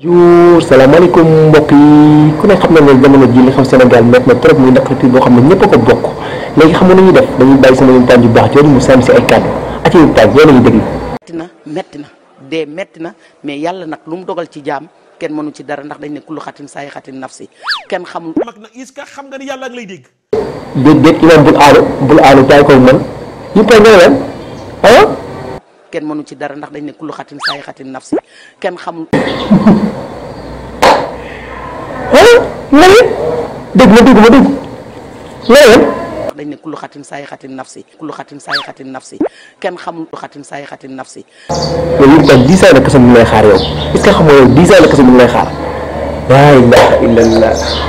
bonjour salaamaaleykum mbokk yi ku ne xam na ne jamono ji li xam Sénégal métti na trop muy naqarti boo xam ne ñëpp a ko bokk léegi xam nga nañuy def dañuy bàyyi sama yontaan yu baax jooju mu sànni si ay kàddu ak yéen taaj yéen a ngi déglu metti na metti na dee metti na mais yàlla nag lu mu dogal ci jaam kenn mënu ci dara ndax dañ ne kullu xatin saay xatin nafsi kenn xamul mag na est-ce que xam nga ni yàlla ak lay dégg déet déet imaam bul aalu bul aalu taay koy man yëpp a ñëw leen ah kenn mënu ci dara ndax dañ ne kullu xatin saay xatin nafsi kenn xamul ah nga ne dégg ma dégg ma dégg nga ne ndax dañ ne kullu xatin saay xatin nafsi kullu xatin saay xatin nafsi kenn xamul kullu xatin saay xatin nafsi yow yëpp daal dix ans la kese mu ngi lay xaar yow est ce que xam nga yow dix ans la kese mu ngi lay xaar laa ilaha illallah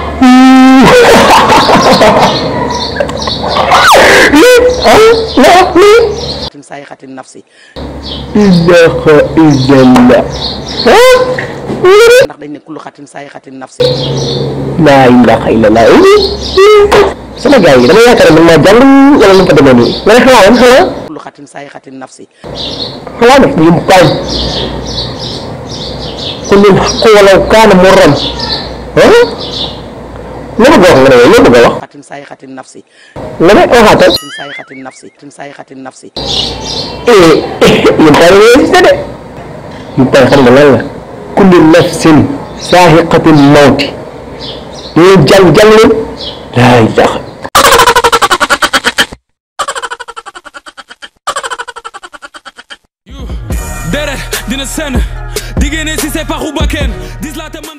lii ah laa lii xatin saay xatin nafsi ilaha illallah ah ndax dañ ne kullu xatin saay xatin nafsi laa ilaha illallah sama gars yi dama yaakaar ne man maa jàng wala nu mu ko demee nii nga ne xanaa lan xanaa kullu xatin saay xatin nafsi xanaa def ñu kaay qul il haqqu walaw kaana murran ah lu bëgg a wax nga ne lu bëgg a wax xatin saay xatin nafsi nga ne waxaatal xatin saay xatin nafsi xatin saay xatin nafsi eh yéen taal yooyu si de yéen taal xam nga lan la kullu nafsin saahiqatin mawti yéen jàng jàng leen laa ilaha dere dina senn diggéene si c'est paxu bakken dis la te man